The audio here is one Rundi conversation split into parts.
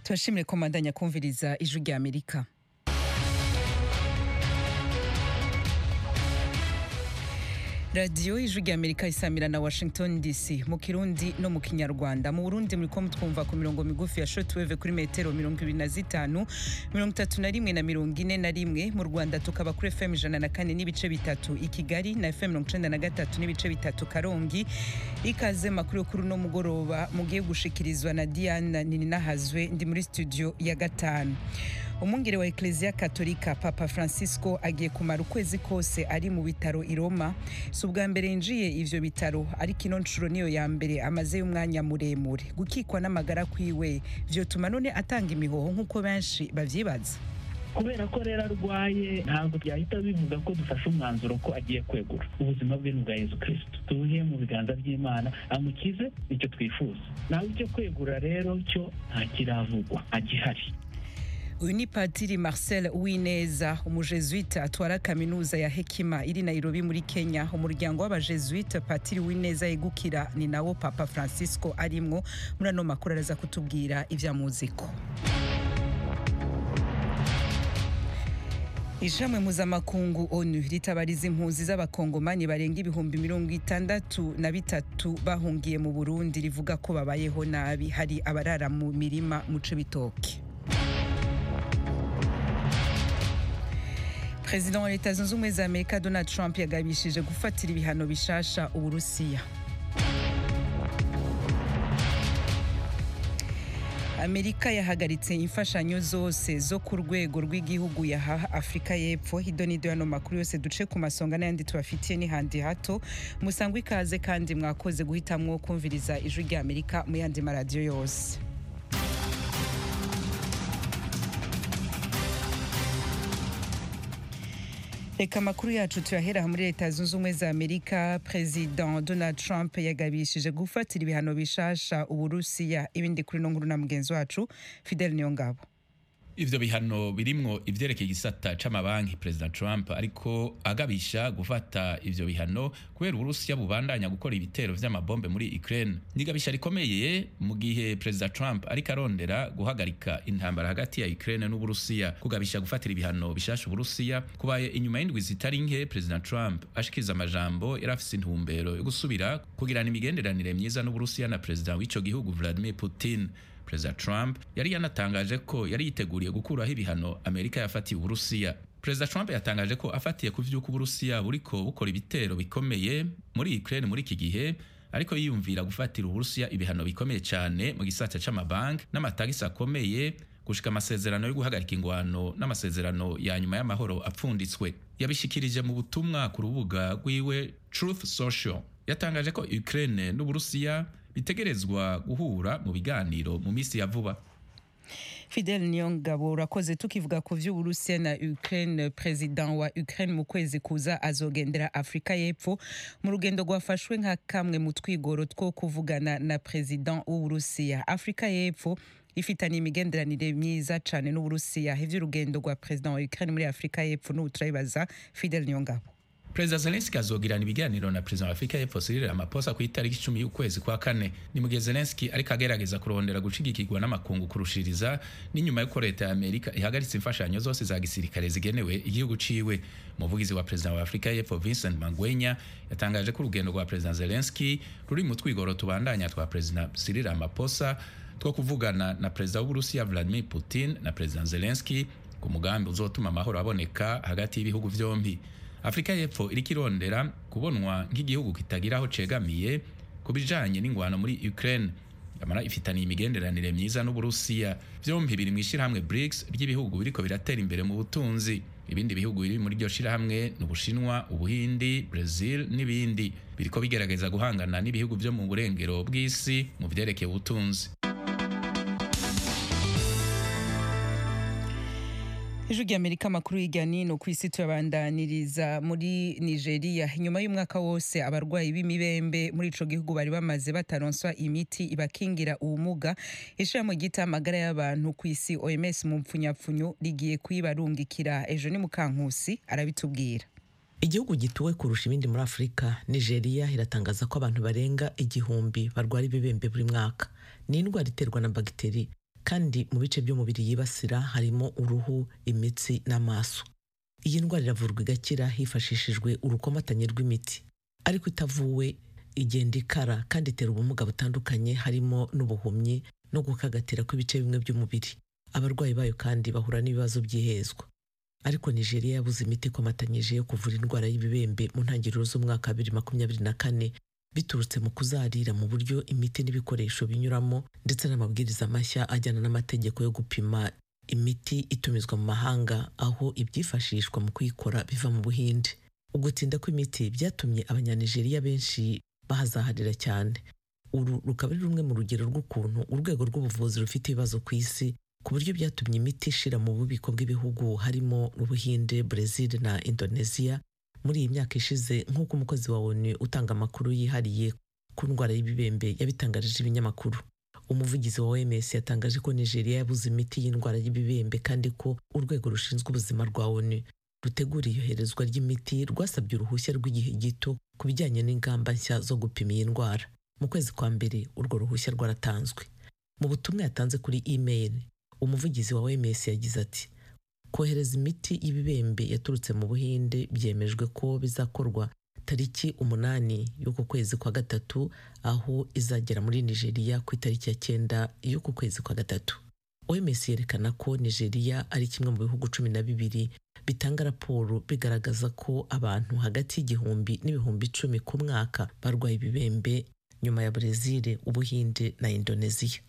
turashimire ko mandanya kumviriza ijwi rya amerika radiyo ijwi rya amerika isamira na washington dc mu kirundi no mu kinyarwanda mu burundi muriko mutwumva ku mirongo migufi ya shortwave kuri metero mirongo ibiri na zitanu mirongo itatu na rimwe na mirongo ine na rimwe mu rwanda tukaba kuri fm ijana na kane n'ibice bitatu i kigali na fm mirongo icenda na gatatu n'ibice bitatu karongi ikaze makuru yo kuri uno mugoroba mugiye gushikirizwa na diana nininahazwe ndi muri studio ya gatanu umwungere wa eklezia katolika papa francisco agiye kumara ukwezi kose ari mu bitaro i roma si ubwa mbere yinjiye ivyo bitaro ariko ino nshuro niyo ya mbere amazeyo umwanya muremure gukikwa n'amagara kwiwe vyotuma none atanga imihoho nk'uko benshi bavyibaza kubera ko rero arwaye ntabwo byahita bivuga ko dufashe umwanzuro ko agiye kwegura ubuzima bwe ni ubwa yezu kirisito tubuhe mu biganza by'imana amukize icyo twifuza nawe icyo kwegura rero cyo nta kiravugwa agihari uyu ni padiri marcel uwineza umujesuite atwara kaminuza ya hekima iri nairobi muri kenya umuryango w'abajesuite padiri uwineza yegukira ni nawo papa francisco arimwo muri ano makuru araza kutubwira ivya muziko ishamwe mpuzamakungu onu ritabariza impunzi z'abakongomani barenga ibihumbi mirongo itandatu na bitatu bahungiye mu burundi rivuga ko babayeho nabi hari abarara mu mirima mu cibitoke perezida wa leta zunze ubumwe za amerika donald trump yagabishije gufatira ibihano bishasha uburusiya amerika yahagaritse imfashanyo zose zo ku rwego rw'igihugu yaha afurika y'epfo hidonido yano makuru yose duce ku masonga n'ayandi tubafitiye n'ihandi hato musangwa ikaze kandi mwakoze guhitamwo kumviriza ijwi rya amerika mu yandi maradiyo yose reka amakuru yacu tuyahera muri leta zunze ubumwe za amerika perezida donald trump yagabishije gufatira ibihano bishasha uburusiya ibindi kuri no nkuru na mugenzi wacu fidel niyongabo ivyo bihano birimwo ivyerekeye igisata c'amabanki president trump ariko agabisha gufata ivyo bihano kubera uburusiya bubandanya gukora ibitero vy'amabombe muri ukraine nigabisha rikomeye mu gihe president trump ariko arondera guhagarika intambara hagati ya ukraine n'uburusiya kugabisha gufatira ibihano bishasha uburusiya kubaye inyuma y'indwi zitari nke president trump ashikiriza amajambo yari afise intumbero yo gusubira kugirana imigenderanire myiza n'uburusiya na president w'ico gihugu vladimir putin perezida trump yari yanatangaje ko yari yiteguriye gukuraho ibihano amerika yafatiye uburusiya perezida trump yatangaje ko afatiye ku vy'uko uburusiya buriko bukora ibitero bikomeye muri ukraine muri iki gihe ariko yiyumvira gufatira uburusiya ibihano bikomeye cyane mu gisata c'amabanki n'amatagisi akomeye gushika amasezerano yo guhagarika ingwano n'amasezerano ya nyuma y'amahoro apfunditswe yabishikirije mu butumwa ku rubuga rwiwe truth social yatangaje ko ukraine n'uburusiya bitegerezwa guhura mu biganiro mu minsi ya vuba fidel niyongabo urakoze tukivuga ku vy'uburusiya na ukraine president wa ukraine mu kwezi kuza azogendera afurika y'epfo mu rugendo rwafashwe nka kamwe mu twigoro two kuvugana na president w'uburusiya afurika y'epfo ifitanye imigenderanire myiza cane n'uburusiya ivy'urugendo rwa president wa ukraine muri afurika y'epfo n'ubu turabibaza fidel niyongabo perezida zelenski azogirana ibiganiro na perezida wa afurika y'epfo cyril ramaphosa ku itariki icumi y'ukwezi kwa kane ni mu gihe zelenski ariko agerageza kurondera gushigikirwa n'amakungu kurushiriza n'inyuma y'uko leta ya amerika ihagaritse imfashanyo zose za gisirikare zigenewe igihugu ciwe umuvugizi wa perezida wa afurika y'epfo vincent magwenya yatangaje ko urugendo rwa perezida zelenski ruri mu twigoro tubandanya twa perezida cyril ramaphosa two kuvugana na perezida w'uburusiya vladimir putin na perezida zelenski ku mugambi uzotuma amahoro aboneka hagati y'ibihugu vyombi afurika y'epfo iriko irondera kubonwa nk'igihugu kitagira aho cegamiye ku bijanye n'ingwano muri ukraine amara ifitaniye imigenderanire myiza n'uburusiya vyompi biri mu ishirahamwe brics ry'ibihugu biriko biratera imbere mu butunzi ibindi bihugu biri muri iryo shirahamwe ni ubushinwa ubuhindi brazil n'ibindi biriko bigerageza guhangana n'ibihugu vyo mu burengero bw'isi mu vyerekeye ubutunzi ijwi ry'amerika amakuru hirya nino ku isi tuyabandaniriza muri nigeria inyuma y'umwaka wose abarwayi b'imibembe muri ico gihugu bari bamaze bataronswa imiti ibakingira ubumuga ishirahamwe ryita amagara y'abantu ku isi oms mu mpfunyapfunyo rigiye kuyibarungikira ejo ni mukankusi arabitubwira igihugu gituwe kurusha ibindi muri afurika nigeria iratangaza ko abantu barenga igihumbi barwara ibibembe buri mwaka ni indwara iterwa na bagiteri kandi mu bice by'umubiri yibasira harimo uruhu imitsi n'amaso iyi ndwara iravurwa igakira hifashishijwe urukomatanye rw'imiti ariko itavuwe igenda ikara kandi itera ubumuga butandukanye harimo n'ubuhumyi no gukagatira kw'ibice bimwe by'umubiri abarwayi bayo kandi bahura n'ibibazo by'ihezwa ariko nigeria yabuze imiti ikomatanyije yo kuvura indwara y'ibibembe mu ntangiriro z'umwaka wa bibiri makumyabiri na kane biturutse mu kuzarira mu buryo imiti n'ibikoresho binyuramo ndetse n'amabwiriza mashya ajyana n'amategeko yo gupima imiti itumizwa mu mahanga aho ibyifashishwa mu kuyikora biva mu buhinde ugutinda kw'imiti byatumye abanyanigeriya benshi bahazaharira cyane uru rukaba ari rumwe mu rugero rw'ukuntu urwego rw'ubuvuzi rufite ibibazo ku isi ku buryo byatumye imiti ishira mu bubiko bw'ibihugu harimo ubuhinde brezil na indonesia muri iyi myaka ishize nk'uko umukozi wa onu utanga amakuru yihariye ku ndwara y'ibibembe yabitangarije ibinyamakuru umuvugizi wa oms yatangaje ko nigeria yabuze imiti y'indwara y'ibibembe kandi ko urwego rushinzwe ubuzima rwa onu rutegura iyoherezwa ry'imiti rwasabye uruhushya rw'igihe gito ku bijyanye n'ingamba nshya zo gupima iyi ndwara mu kwezi kwa mbere urwo ruhushya rwaratanzwe mu butumwa yatanze kuri email umuvugizi wa oms yagize ati kohereza imiti y'ibibembe yaturutse mu buhinde byemejwe ko bizakorwa tariki umunani y'uku kwezi kwa gatatu aho izagera muri nigeria ku itariki ya cyenda y'uku kwezi kwa gatatu oms yerekana ko nigeria ari kimwe mu bihugu cumi na bibiri bitanga raporo bigaragaza ko abantu hagati y'igihumbi n'ibihumbi icumi ku mwaka barwaye ibibembe nyuma ya brezil ubuhinde na indonesia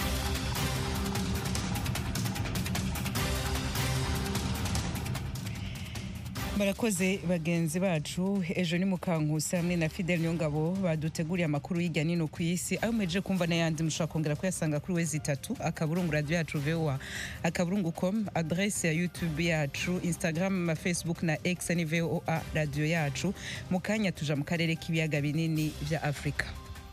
barakoze bagenzi bacu ejo ni mukankusi hamwe na fidel niyongabo baduteguriye amakuru y'ijya nino ku isi ayo muhejeje kumva n'ayandi mushobora kongera kuyasanga kuri wezi itatu akaburungu radiyo yacu voa akaburungu com adresse ya youtube yacu instagram na facebook na x ni voa radiyo yacu mu kanya tuja mu karere k'ibiyaga binini bya afurika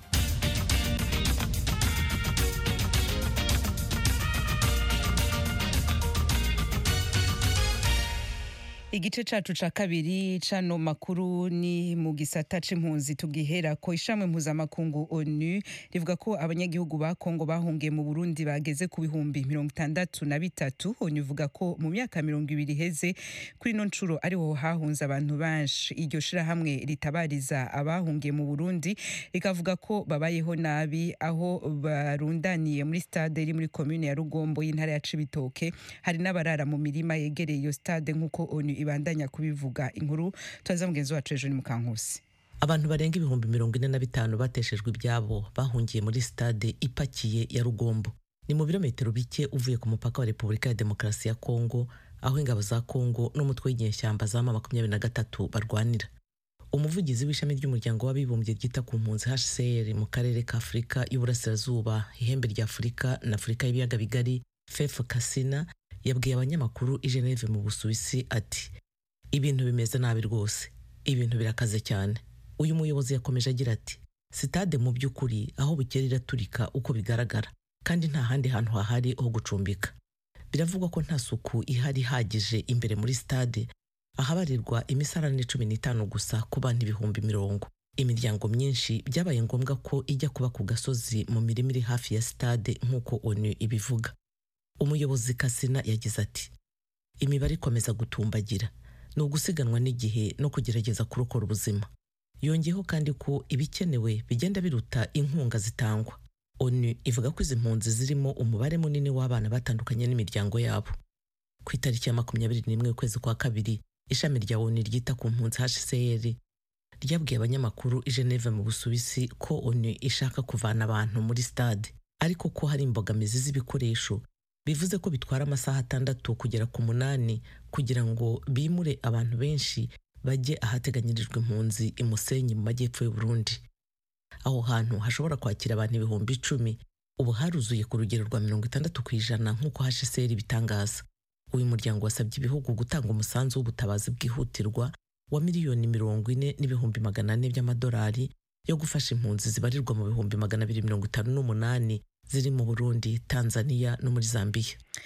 igice cacu ca kabiri cano makuru ni mu gisata c'impunzi tugihera ko ishamwe mpuzamakungu onu rivuga ko abanyagihugu ba kongo bahungiye mu burundi bageze ku bihumbi mirongo itandatu na bitatu onu ivuga ko mu myaka mirongo ibiri iheze kuri ino ncuro ariho hahunze abantu benshi iryo shirahamwe ritabariza abahungiye mu burundi rikavuga ko babayeho nabi aho barundaniye muri stade iri muri komune ya rugombo y'intara ya cibitoke hari n'abarara mu mirima yegereye iyo stade nk'uko onu ibandanya kubivuga inkuru twaza mugenzi wacu ejo ni mukankusi abantu barenga ibihumbi mirongo ine na bitanu bateshejwe ibyabo bahungiye muri stade ipakiye ya rugombo ni mu birometero bike uvuye ku mupaka wa repubulika ya demokarasi ya kongo aho ingabo za kongo n'umutwe w'inyeshyamba za ma makumyabiri na gatatu barwanira umuvugizi w'ishami ry'umuryango w'abibumbye ryita ku mpunzi hcr mu karere ka afurika y'uburasirazuba ihembe rya afurika na afurika y'ibiyaga bigari fef kasina yabwiye abanyamakuru i Geneve mu Busuwisi ati ibintu bimeze nabi rwose ibintu birakaze cyane uyu muyobozi yakomeje agira ati sitade mu by'ukuri aho bukera iraturika uko bigaragara kandi nta handi hantu hahari ho gucumbika biravugwa ko nta suku ihari ihagije imbere muri stade ahabarirwa imisarane cumi n'itanu gusa ku bantu ibihumbi mirongo imiryango myinshi byabaye ngombwa ko ijya kuba ku gasozi mu mirima iri hafi ya stade nk'uko onu ibivuga umuyobozi kasina yagize ati imibare ikomeza gutumbagira ni ugusiganwa n'igihe no kugerageza kurokora ubuzima yongeyeho kandi ko ibikenewe bigenda biruta inkunga zitangwa onu ivuga ko izi mpunzi zirimo umubare munini w'abana batandukanye n'imiryango yabo ku itariki ya makumyabiri n'imwe y'ukwezi kwa kabiri ishami rya onu ryita ku mpunzi hcr ryabwiye abanyamakuru i Geneve mu busuwisi ko onu ishaka kuvana abantu muri stade ariko ko hari imbogamizi z'ibikoresho bivuze ko bitwara amasaha atandatu kugera ku munani kugira ngo bimure abantu benshi bajye ahateganyirijwe impunzi i Musenyi mu majyepfo y'u Burundi aho hantu hashobora kwakira abantu ibihumbi icumi ubu haruzuye ku rugero rwa mirongo itandatu ku ijana nk'uko HCR bitangaza uyu muryango wasabye ibihugu gutanga umusanzu w'ubutabazi bwihutirwa wa miliyoni mirongo ine n'ibihumbi magana ane by'amadolari yo gufasha impunzi zibarirwa mu bihumbi magana abiri mirongo itanu n'umunani ziri mu Burundi, Tanzania no muri Zambia.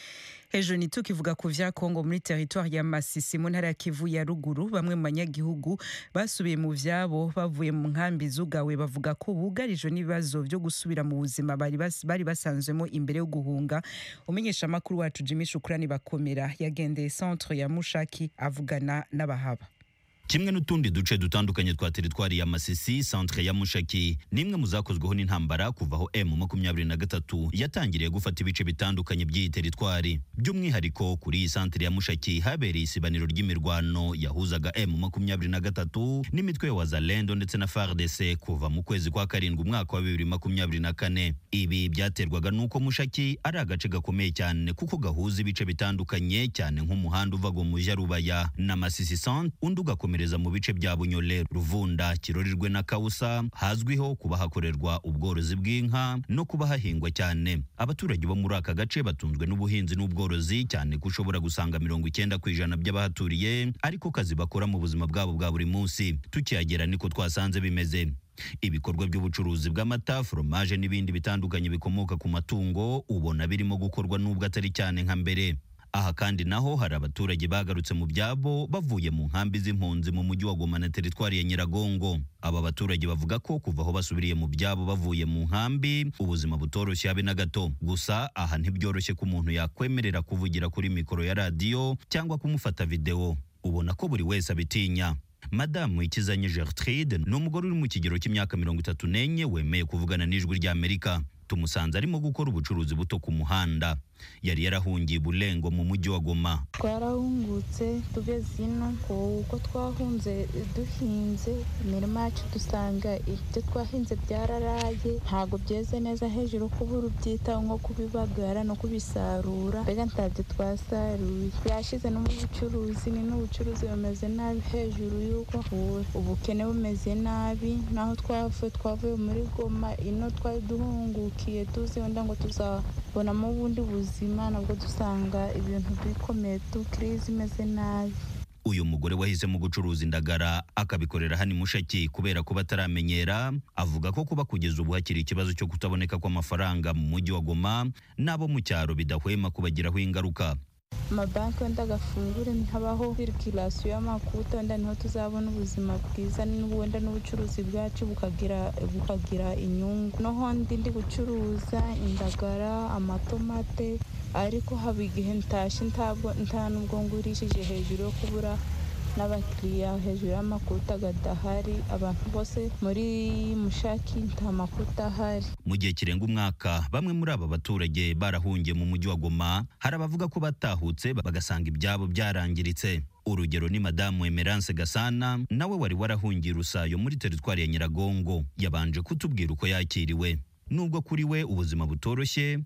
hejuru ntitukivuga ku vya kongo muri teritwari ya masisi mu ntara ya kivu ya ruguru bamwe mu banyagihugu basubiye mu vyabo bavuye mu nkambi zugawe bavuga ko bugarijwe n'ibibazo vyo gusubira mu buzima bari bas- bari basanzwemo imbere yo guhunga umenyeshamakuru wacu jimi shukurani bakomera yagendeye centre ya mushaki avugana n'abahaba kimwe n'utundi duce dutandukanye twa teritwari ya masisi centre ya mushaki nimwe mu zakozweho n'intambara kuva aho m makumyabiri na gatatu yatangiriye gufata ibice bitandukanye by'iyi teritwari by'umwihariko kuri iyi centre ya mushaki habereye isibaniro ry'imirwano yahuzaga m makumyabiri na gatatu n'imitwe ya wazalendo ndetse na fardc kuva mu kwezi kwa karindwi umwaka wa bibiri makumyabiri na kane ibi byaterwaga n'uko mushaki ari agace gakomeye cyane kuko gahuza ibice bitandukanye cyane nk'umuhanda uva ngo mu rubaya na masisi centre undi ugakomereza mu bice bya bunyole ruvunda kirorirwe na kausa hazwiho kuba hakorerwa ubworozi bw'inka no kuba hahingwa cyane abaturage bo muri aka gace batunzwe n'ubuhinzi n'ubworozi cyane ko ushobora gusanga mirongo icyenda ku ijana by'abahaturiye ariko kazi bakora mu buzima bwabo bwa buri munsi tukihagera niko twasanze bimeze ibikorwa by'ubucuruzi bw'amata foromaje n'ibindi bitandukanye bikomoka ku matungo ubona birimo gukorwa n'ubwo atari cyane nka mbere aha kandi naho hari abaturage bagarutse mu byabo bavuye mu nkambi z'impunzi mu mujyi wa Goma na teritwari ya Nyiragongo aba baturage bavuga ko kuva aho basubiriye mu byabo bavuye mu nkambi ubuzima butoroshye habe na gato gusa aha ntibyoroshye ko umuntu yakwemerera kuvugira kuri mikoro ya radiyo cyangwa kumufata videwo ubona ko buri wese abitinya madamu ikizanye gertrude ni umugore uri mu kigero cy'imyaka mirongo itatu n'enye wemeye kuvugana n'ijwi ry'amerika tumusanze arimo gukora ubucuruzi buto ku muhanda yari yarahungiye bulengo mu mujyi wa goma twarahungutse tugeze ino uko twahunze duhinze imirima yacu dusanga ibyo twahinze byararaye ntabwo byeze neza hejuru kubura ubyitaho nko kubibagara no kubisarura mbega ntabyo twasaruye byashize no mu bucuruzi ni n'ubucuruzi bumeze nabi hejuru y'uko ubukene bumeze nabi naho twavuye twavuye muri goma ino twari duhungukiye tuzi wenda ngo tuzabonamo ubundi buzima nabwo dusanga ibintu bikomeye tu kirizi imeze nabi uyu mugore wahisemo gucuruza indagara akabikorera hano i mushaki kubera kuba ataramenyera avuga ko kuba kugeza ubu hakiri ikibazo cyo kutaboneka kw'amafaranga mu mujyi wa goma n'abo mu cyaro bidahwema kubagiraho ingaruka amabanki wenda agafungure ntihabaho sirikirasiyo y'amakuta wenda niho tuzabona ubuzima bwiza wenda n'ubucuruzi bwacu bukagira bukagira inyungu noho ndi ndi gucuruza indagara amatomate ariko haba igihe ntashye ntabwo nta nubwo ngurishije hejuru yo kubura n'abakiriya hejuru y'amakuta gadahari abantu bose muri mushaki nta makuta ahari mu gihe kirenga umwaka bamwe muri aba baturage barahungiye mu mujyi wa goma hari abavuga ko batahutse bagasanga ibyabo byarangiritse urugero ni madamu emerance gasana nawe wari warahungiye rusayo muri teritwari ya nyiragongo yabanje kutubwira uko yakiriwe nubwo kuri we ubuzima butoroshye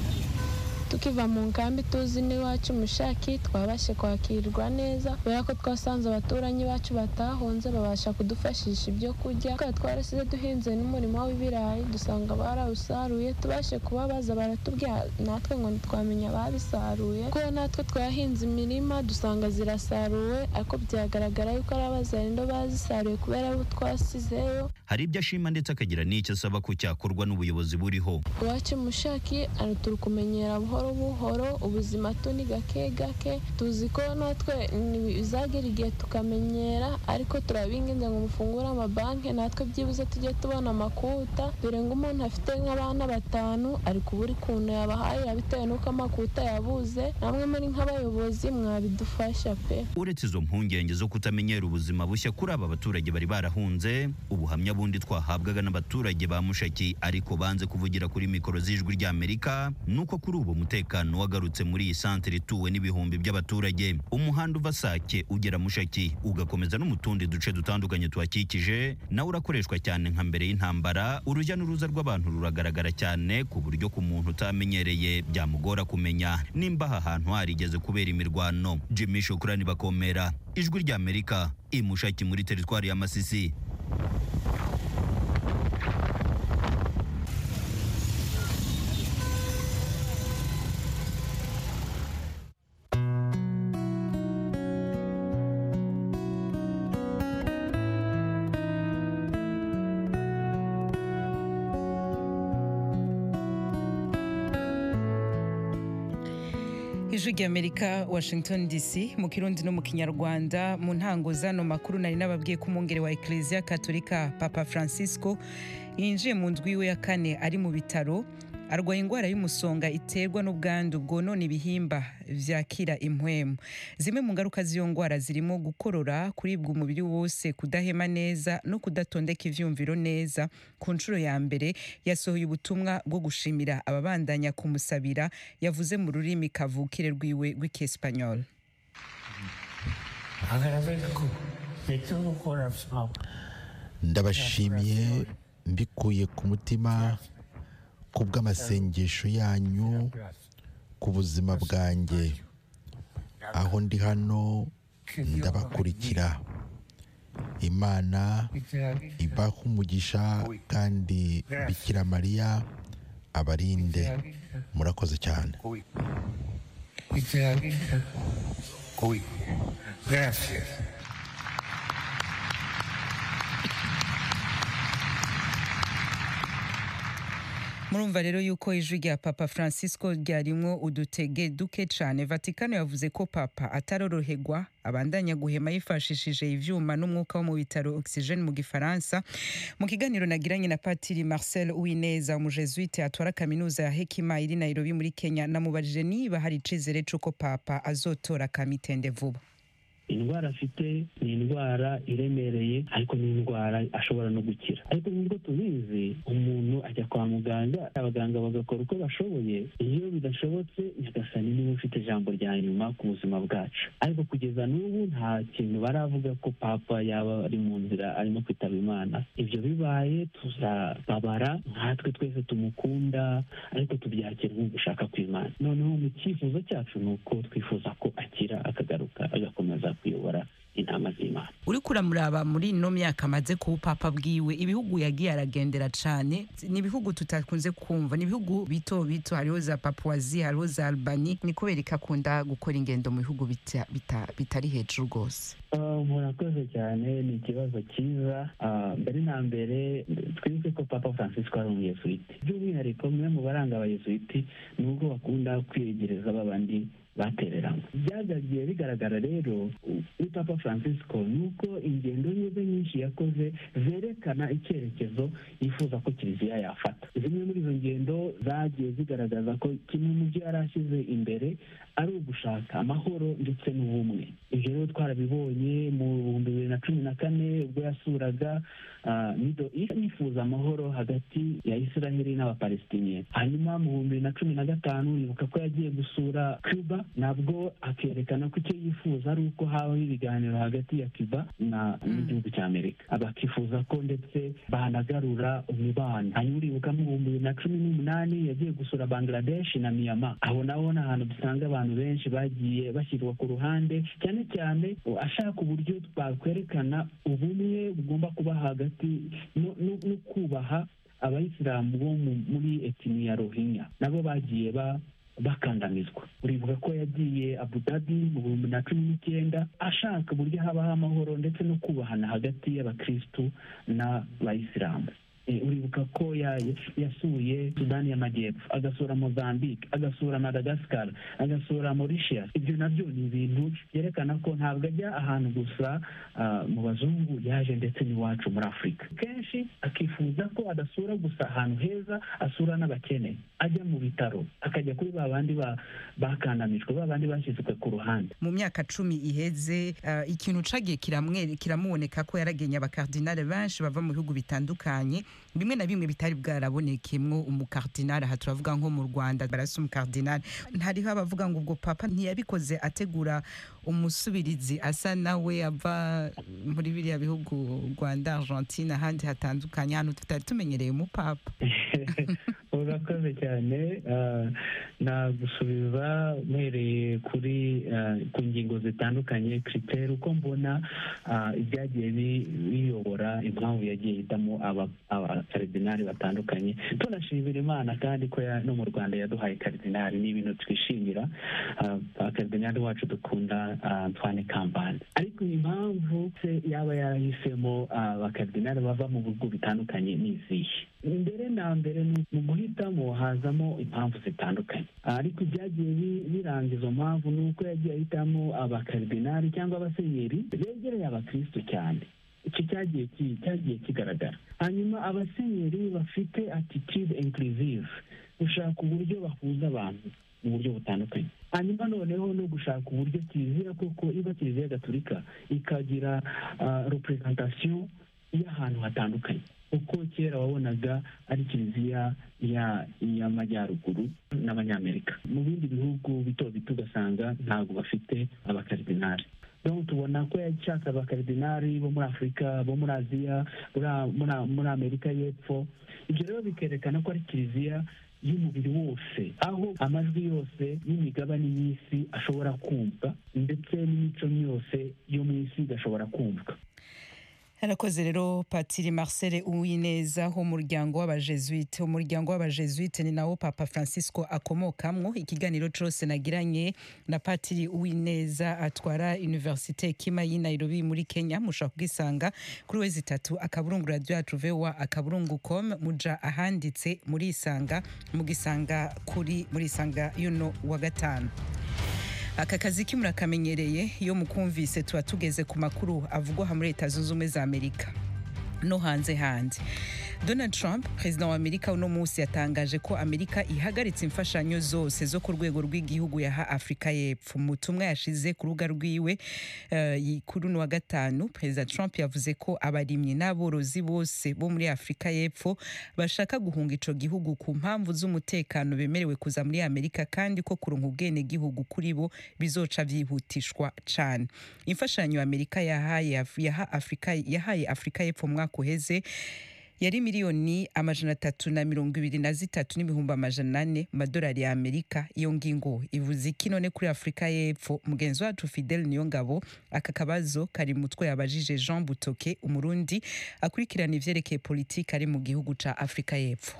tukiva mu nkambi tuzi n'iwacu mushaki twabashe kwakirwa neza kubera ko twasanze abaturanyi bacu batahunze babasha kudufashisha ibyo kurya twari twarasize duhinze n'umurimo w'ibirayi dusanga barawusaruye tubashe kubabaza baratubwira natwe ngo ntitwamenya ababisaruye kuko natwe twahinze imirima dusanga zirasaruwe ariko byagaragara yuko ari abazarindo bazisaruye kubera abo twasizeyo hari ibyo ashima ndetse akagira n'icyo asaba ko cyakorwa n'ubuyobozi buriho iwacu mushaki turi kumenyera buhoro buhoro ubuzima tu ni gake gake tuzi ko natwe bizagera igihe tukamenyera ariko turabinginze ngo mufungure amabanki natwe byibuze tujye tubona amakuta dore ngo umuntu afite nk'abana batanu ari kubura ukuntu yabahahira bitewe n'uko amakuta yabuze namwe muri nk'abayobozi mwabidufasha pe uretse izo mpungenge zo kutamenyera ubuzima bushya kuri aba baturage bari barahunze ubuhamya bundi twahabwaga n'abaturage ba mushaki ariko banze kuvugira kuri mikoro z'ijwi ry'amerika nuko kuri ubu umutekano wagarutse muri iyi santere ituwe n'ibihumbi by'abaturage umuhanda uva sake ugera mushaki ugakomeza no mu tundi duce dutandukanye tuhakikije nawe urakoreshwa cyane nka mbere y'intambara urujya n'uruza rw'abantu ruragaragara cyane ku buryo ku muntu utamenyereye byamugora kumenya nimba aha hantu harigeze kubera imirwano jimmy shukurani bakomera ijwi ry'amerika imushaki muri teritwari ya masisi ijwi ry'amerika washington dc mu kirundi no mu kinyarwanda mu ntango zano makuru nari nababwiye ko umwungere wa eklezia katolika papa francisco yinjiye mu ndwi iwe ya kane ari mu bitaro arwaye indwara y'umusonga iterwa n'ubwandu bwonona ibihimba vyakira impwemu zimwe mu ngaruka z'iyo ndwara zirimo gukorora kuribwa umubiri wose kudahema neza no kudatondeka ivyumviro neza ku nshuro ya mbere yasohoye ubutumwa bwo gushimira ababandanya kumusabira yavuze mu rurimi kavukire rwiwe rw'ikiespanyol Agradezco de todo corazón ndabashimiye mbikuye ku mutima ku bw'amasengesho yanyu ku buzima bwanjye aho ndi hano ndabakurikira imana ibaha umugisha kandi bikira mariya abarinde murakoze cyane y te avisa hoy. Gracias. murumva rero yuko ijwi rya papa francisco ryarimwo udutege duke cyane vatikano yavuze ko papa ataroroherwa abandanya guhema yifashishije ivyuma n'umwuka wo mu bitaro oxygene mu gifaransa mu kiganiro nagiranye na patiri marcel uwineza umujesuite atwara kaminuza ya hekima iri nairobi muri kenya namubajije niba hari icizere c'uko papa azotora kamitende vuba indwara afite ni indwara iremereye ariko ni indwara ashobora no gukira ariko nubwo tubizi umuntu ajya kwa muganga abaganga bagakora uko bashoboye iyo bidashobotse nyagasani niwe ufite ijambo rya nyuma ku buzima bwacu ariko kugeza n'ubu nta kintu baravuga ko papa yaba ari mu nzira arimo kwitaba imana ibyo bibaye tuzababara nkatwe twese tumukunda ariko tubyakira nk'ugushaka kw'imana noneho mu cyifuzo cyacu ni uko twifuza ko akira akagaruka agakomeza kuyobora intama z'imana uriko uramuraba muri ino myaka amaze kuba papa bwiwe ibihugu yagiye aragendera cane ni ibihugu tutakunze kumva ni ibihugu bito bito hariho za papuwazi hariho za albani ni kubera ko akunda gukora ingendo mu bihugu bita- bita- bitari hejuru rwose Ah, murakoze cyane ni ikibazo cyiza Ah, mbere na mbere twibuke ko papa francisco ari umuyesuwiti by'umwihariko umwe mu baranga abayesuwiti ni uko bakunda kwiyegereza babandi batereranywe byagagiye bigaragara rero kuri papa francisco ni uko ingendo ze nyinshi yakoze zerekana icyerekezo yifuza ko kiliziya yafata zimwe muri izo ngendo zagiye zigaragaza ko kimwe mu byo yari ashyize imbere ari ugushaka amahoro ndetse n'ubumwe ibyo rero twarabibonye mu bihumbi bibiri na cumi na kane ubwo yasuraga ah, middle east yifuza amahoro hagati ya israheli n'abapalestiniye hanyuma mu bihumbi bibiri na cumi na gatanu yibuka ko yagiye gusura cuba nabwo akerekana ko icyo yifuza ari uko habaho ibiganiro hagati ya cuba na n'igihugu cya amerika bakifuza ko ndetse banagarura umubano hanyuma uribuka mu bihumbi bibiri na cumi n'umunani yagiye gusura bangladesh na miyama aho naho ni ahantu dusanga abantu benshi bagiye bashyirwa ku ruhande cyane cyane ashaka uburyo twakwerekana ubumwe bugomba kuba hagati no- no no kubaha abayisilamu bo mu- muri etini ya rohinya nabo bagiye ba bakandamizwa uribuka ko yagiye abu dhabi mu bihumbi na cumi n'icyenda ashaka uburyo habaho amahoro ndetse no kubahana hagati y'abakristu n'abayisilamu Eh, uribuka ko ya- yasuye sudani y'amajyepfo agasura mozambique agasura madagascar agasura mauritius ibyo nabyo ni ibintu byerekana ko ntabwo ajya ahantu gusa ah, mu bazungu yaje ndetse n'iwacu muri afurika kenshi akifuza ko adasura gusa ahantu heza asura n'abakene ajya mu bitaro akajya kuri ba bandi ba- bakandamijwe ba bandi bashyizwe ku ruhande mu myaka cumi iheze uh, ikintu cagiye kiramwe kiramuboneka ko yaragenye abakardinale benshi bava mu bihugu bitandukanye bimwe na bimwe bitari bwarabonekemwo umukardinale aha turavuga nko mu rwanda barasa umukardinale ntariho abavuga ngo ubwo papa ntiyabikoze ategura umusubirizi asa nawe ava muri biriya bihugu rwanda argentine ahandi hatandukanye ahantu tutari tumenyereye umupapa urakoze cyane ah, nagusubiza mpereye kuri ah, ku ngingo zitandukanye kiriteri uko mbona ah, ibyagiye bi- biyobora impamvu yagiye hitamo aba- abakaridinari batandukanye tunashimira imana kandi ko ya- no mu rwanda yaduhaye karidinari ni ibintu twishimira Ah, abakaridinari wacu dukunda ah, antoine kambanda ariko impamvu se yaba yarahisemo abakaridinari bava mu bihugu bitandukanye ni izihe mbere na mbere ni mu guhitamo guhitamo hazamo impamvu zitandukanye ariko ibyagiye bi- biranga izo mpamvu ni uko yagiye ahitamo abakaridinari cyangwa abasenyeri begereye abakristo cyane icyo cyagiye ki- cyagiye kigaragara hanyuma abasenyeri bafite attitude inclusive gushaka uburyo bahuza abantu mu buryo butandukanye hanyuma noneho no gushaka uburyo kiliziya koko iba kiliziya gatolika ikagira uh, representation y'ahantu hatandukanye uko kera wabonaga ari kiliziya ya y'amajyaruguru n'abanyamerika mu bindi bihugu bito bito ugasanga ntabwo bafite abakaridinari donc tubona ko yashaka abakaridinari bo muri afurika bo muri aziya muri- muri- muri amerika y'epfo ibyo rero bikerekana ko ari kiliziya y'umubiri wose aho amajwi yose y'imigabane y'isi ashobora kumva ndetse n'imico yose yo mu isi igashobora kumvwa harakoze rero patiri marcel uwineza w'umuryango w'abajesuite umuryango w'abajesuite ni nawo papa francisco akomokamwo ikiganiro cose nagiranye na patiri uwineza atwara universite kima y'i nairobi muri kenya mushobora kugisanga kuri wezi itatu akaburungu radio yacu voa akaburungu com muja ahanditse muri isanga mugisanga kuri muri isanga yuno wa gatanu aka kazi kimurakamenyereye iyo mukumvise tuba tugeze ku makuru avugwa muri leta zunze ubumwe za amerika no hanze hanze donald trump perezida wa amerika uno munsi yatangaje ko amerika ihagaritse imfashanyo zose zo ku rwego rw'igihugu yaha afurika y'epfo mu butumwa yashize ku rubuga rwiwe eh, kuri uno wa gatanu perezida trump yavuze ko abarimyi n'aborozi bose bo muri afurika y'epfo bashaka guhunga ico gihugu ku mpamvu z'umutekano bemerewe kuza muri amerika kandi ko kuronka ubwene gihugu kuri bo bizoca vyihutishwa cane imfashanyo amerika yahaye Af- yaha afurika yahaye afurika y'epfo mu mwaka uheze yari miliyoni amajana atatu na mirongo ibiri na zitatu n'ibihumbi amajana ane mu madolari ya amerika iyo ngingo ivuze iki none kuri afurika y'epfo mugenzi wacu fidel niyo ngabo aka kabazo kari mu mutwe yabajije jean butoke umurundi akurikirana ivyerekeye politiki ari mu gihugu ca afurika y'epfo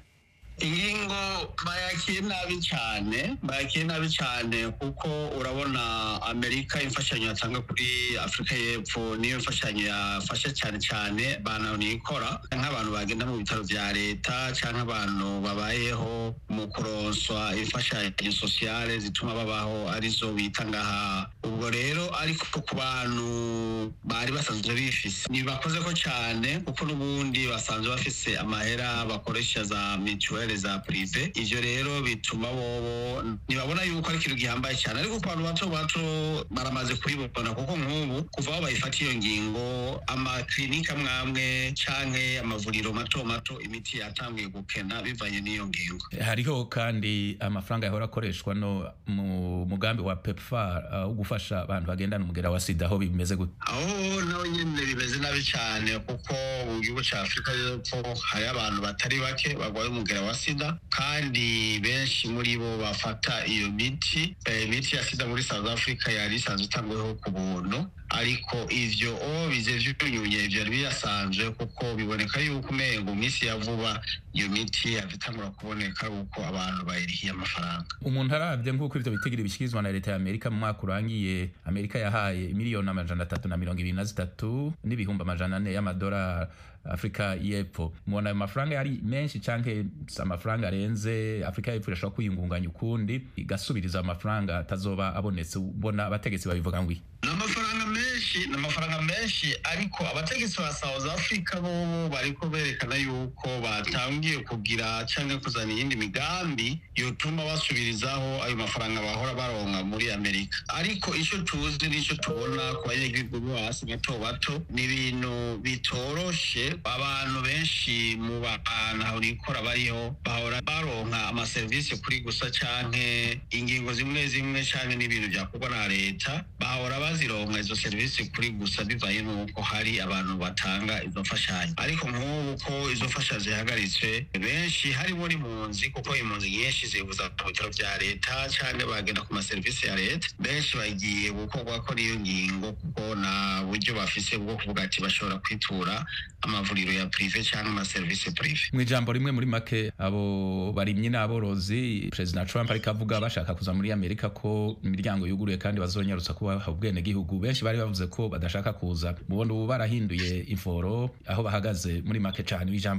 ingingo bayakiye nabi cyane bayakiye nabi cyane kuko urabona amerika imfashanyo yatanga kuri afurika y'epfo niyo mfashanyo yafasha cyane cyane banayikora nk'abantu bagenda mu bitaro bya leta cyangwa abantu babayeho mu kuronswa imfashanyo sosiyale zituma babaho arizo bita ngaha ubwo rero ariko ku bantu bari basanzwe bifise ntibakoze ko cyane kuko n'ubundi basanzwe bafise amahera bakoresha za mituweli za prive ivyo rero bituma bobo ntibabona yuko ari ikintu gihambaye cyane ariko ku bantu bato bato baramaze kubibona kuko nk'ubu kuva aho bayifata iyo ngingo amaklinika amwamwe canke amavuriro mato mato imiti yatanguye gukena bivanye n'iyo ngingo hariho kandi amafaranga yahora akoreshwa no mu mugambi wa pepfar uh, wo gufasha abantu bagendana umugera wa sida aho bimeze gute aho nawe nyine bimeze nabi cyane kuko mu gihugu cya afurika y'epfo hari abantu batari bake barwaye umugera wa sida kandi benshi muri bo bafata iyo miti Eh, imiti ya sida muri south africa yari isanzwe itangweho ku buntu ariko ivyo o bize vyunyunye ivyo yari birasanzwe kuko biboneka yuko umengo mu minsi ya vuba iyo miti yavitangura kuboneka uko abantu bayirihiye amafaranga umuntu arabye nk'uko ivyo bitigiri bishyikirizwa na leta ya amerika mu mwaka urangiye amerika yahaye miliyoni amajana atatu na mirongo ibiri na zitatu n'ibihumbi amajana ane y'amadolari afurika y'epfo mubona ayo mafaranga yari menshi canke si amafaranga arenze afurika y'epfo irashobora kwiyungunganya ukundi igasubiriza amafaranga atazoba abonetse ubona abategetsi babivuga ngo iki ni amafaranga menshi ni amafaranga menshi ariko abategetsi ba south africa bobo bariko berekana yuko batangiye kugira cyangwa kuzana iyindi migambi yotuma basubirizaho ayo mafaranga bahora baronka muri amerika ariko icyo tuzi n'icyo tubona ku banyagihugu bo hasi bato bato ni ibintu bitoroshe abantu benshi mu bantu aho nikora bariho bahora baronka amaserivisi kuri gusa canke ingingo zimwe zimwe canke n'ibintu byakorwa na leta bahora bazironka izo serivisi kuri gusa bivanye n'uko hari abantu batanga izo mfashanyo ariko nk'ubu ko izo mfashanyo zihagaritswe benshi harimo n'impunzi kuko impunzi nyinshi zibuza ku bitaro bya leta cyangwa bagenda ku maserivisi ya leta benshi bagiye gukorwa ko n'iyo ngingo kuko nta buryo bafise bwo kuvuga ati bashobora kwitura amavuriro ya prive cyangwa amaserivisi prive mu ijambo rimwe muri make abo barimyi n'aborozi perezida trump ariko avuga bashaka kuza muri amerika ko imiryango yuguruye kandi bazonyarutsa kubaha ubwenegihugu benshi bari bavuze ko badashaka kuza mubona ubu barahinduye inforo aho bahagaze muri make cyane ijambo rimwe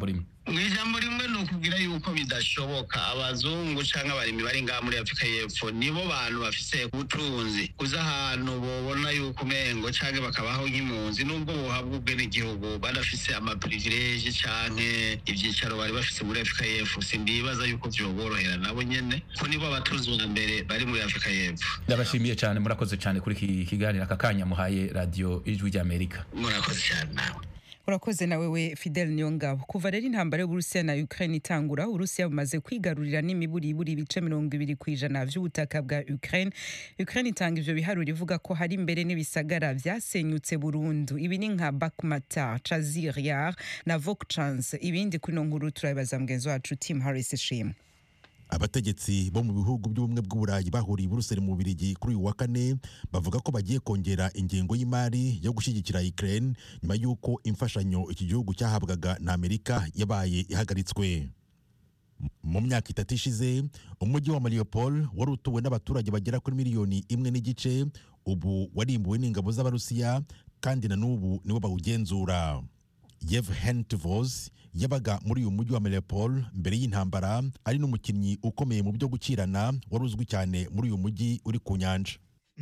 mu ijambo rimwe ni ukubwira yuko bidashoboka abazungu cyangwa abarimyi bari ngaha muri afurika y'epfo nibo bantu bafise ubutunzi uza ahantu bobona yuko umengo cyangwa bakabaho nk'impunzi nubwo bohabwa ubwenegihugu badafise amapirivileje canke ivyicaro bari bafise muri afurika y'epfo simbibaza yuko vyoborohera nabo nyene ko nibo abatunzi ba mbere bari muri afurika y'epfo ndabashimiye cyane murakoze cyane kuri iki kiganiro aka kanya muhaye radiyo ijwi ry'amerika murakoze cyane nawe urakoze nawe we fidel niyongabo kuva rero intambara y'uburusiya na ukraine itangura uburusiya bumaze kwigarurira n'imiburiburi ibice mirongo ibiri ku ijana vy'ubutaka bwa ukraine ukraine itanga ivyo biharuro ivuga ko hari imbere n'ibisagara vyasenyutse burundu ibi ni nka bakmata chaziriar na vokchans ibindi kuri ino nkuru turabibaza mugenzi wacu tim harris ishimwe abategetsi bo mu bihugu by'ubumwe bw'uburayi bahuriye i buruseli mu bubirigi kuri uyu wa kane bavuga ko bagiye kongera ingengo y'imari yo gushyigikira ukraine nyuma y'uko imfashanyo iki gihugu cyahabwaga na amerika yabaye ihagaritswe mu myaka itatu ishize umujyi wa mariupol wari utuwe n'abaturage bagera kuri miliyoni imwe n'igice ubu warimbuwe n'ingabo z'abarusiya kandi na n'ubu nibo bawugenzura Yevhen Tivos yabaga muri uyu mujyi wa Mariupol mbere y'intambara ari n'umukinnyi ukomeye mu byo gukirana wari uzwi cyane muri uyu mujyi uri ku nyanja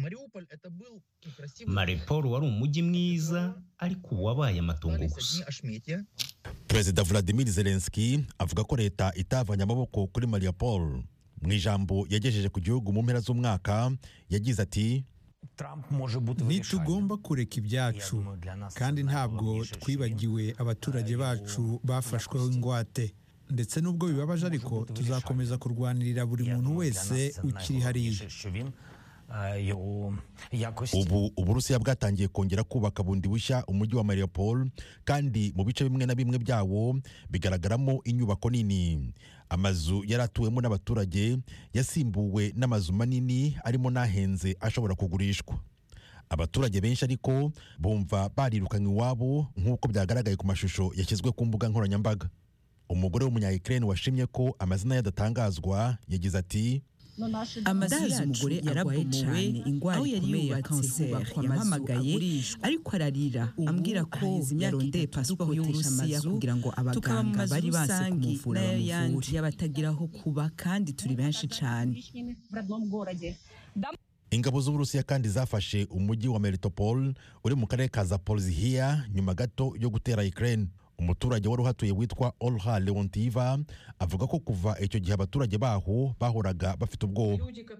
Mariupol wari umujyi mwiza ariko ubu wabaye amatongo gusa Perezida Vladimir Zelensky avuga ko leta itavanye amaboko kuri Mariupol mu ijambo yagejeje ku gihugu mu mpera z'umwaka yagize ati ntitugomba kureka ibyacu kandi ntabwo twibagiwe abaturage bacu bafashweho ingwate ndetse n'ubwo bibabaje ariko tuzakomeza kurwanirira buri muntu wese ukiri hariya ubu uburusiya bwatangiye kongera kubaka bundi bushya umujyi wa mariupol kandi mu bice bimwe na bimwe byawo bigaragaramo inyubako nini amazu yari atuwemo n'abaturage yasimbuwe n'amazu manini arimo n'ahenze ashobora kugurishwa abaturage benshi ariko bumva barirukanywe iwabo nk'uko byagaragaye ku mashusho yashyizwe ku mbuga nkoranyambaga umugore w'umunya-ukraine washimye ko amazina ye adatangazwa yagize ati amazu yacu yararwaye cyane indwara ikomeye ya kanseri yampamagaye ariko ararira ambwira ko yarondeye pasiporo y'uburusiya kugira ngo abaganga bari banse kumuvura bamuvure y'abatagira aho kuba kandi turi benshi cyane ingabo z'uburusiya kandi zafashe umujyi wa melitopol uri mu karere ka zaporizhiya nyuma gato yo gutera ukraine umuturage wari uhatuye witwa olha leontiva avuga ko kuva icyo gihe abaturage baho bahoraga bafite ubwoba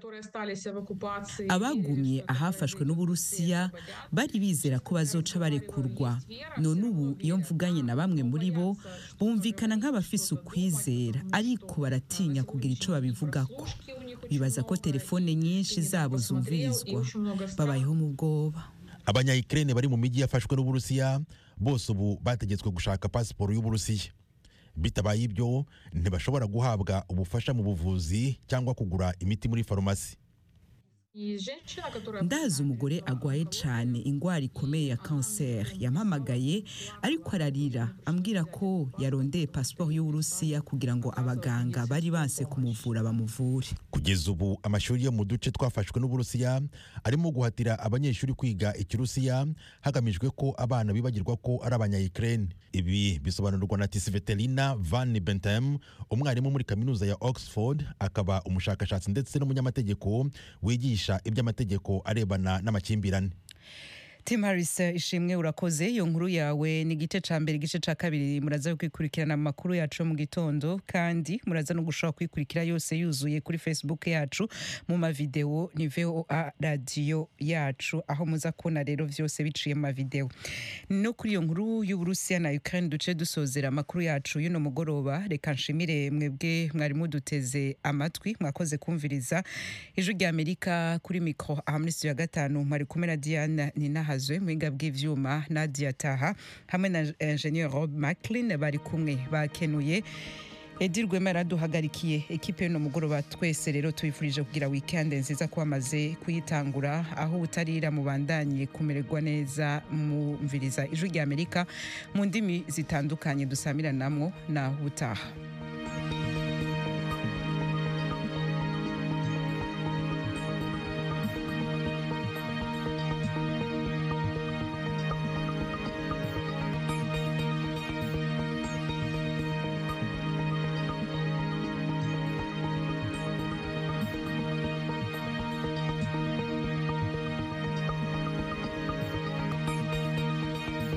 abagumye ahafashwe n'uburusiya bari bizera ko bazoca barekurwa none ubu iyo mvuganye na bamwe muri bo bumvikana nk'abafise ukwizera ariko baratinya kugira icyo babivugako bibaza ko telefone nyinshi zabo zumvirizwa babayeho mu bwoba abanya-ukraine bari mu mijyi yafashwe n'uburusiya bose ubu bategetswe gushaka pasiporo y'uburusiya bitabaye ibyo ntibashobora guhabwa ubufasha mu buvuzi cyangwa kugura imiti muri farumasi ndazi umugore agwaye cyane indwara ikomeye ya kanseri yampamagaye ariko ararira ambwira ko yarondeye pasiporo y'uburusiya kugira ngo abaganga bari banse kumuvura bamuvure kugeza ubu amashuri yo mu duce twafashwe n'uburusiya arimo guhatira abanyeshuri kwiga ikirusiya hagamijwe ko abana bibagirwa ko ari abanya-ukraine ibi bisobanurwa na tisivetelina van bentem umwarimu muri kaminuza ya oxford akaba umushakashatsi ndetse n'umunyamategeko wigisha iby'amategeko arebana n'amakimbirane Tim Harris ishimwe urakoze iyo nkuru yawe ni igice ca mbere igice ca kabiri muraza kwikurikirana amakuru yacu mu gitondo kandi muraza no gushobora kwikurikira yose yuzuye kuri Facebook yacu mu mavideo ni VOA radio yacu aho muza kubona rero vyose biciye mu mavideo no kuri iyo nkuru y'Uburusiya na Ukraine duce dusozera amakuru yacu y'uno mugoroba reka nshimire mwebwe mwari muduteze amatwi mwakoze kumviriza ijwi rya Amerika kuri micro aha muri studio ya gatanu mwari kumwe na Diana Ninaha bahazwe muhinga bw'ivyuma Nadia Taha hamwe na Engineer Rob Macklin bari kumwe bakenuye Edi Rwema yaraduhagarikiye ekipe y'uno mugoroba twese rero tuyifurije kugira weekend nziza ko bamaze kuyitangura aho utarira mubandanye kumererwa neza mumviriza ijwi rya Amerika mu ndimi zitandukanye dusamiranamwo na utaha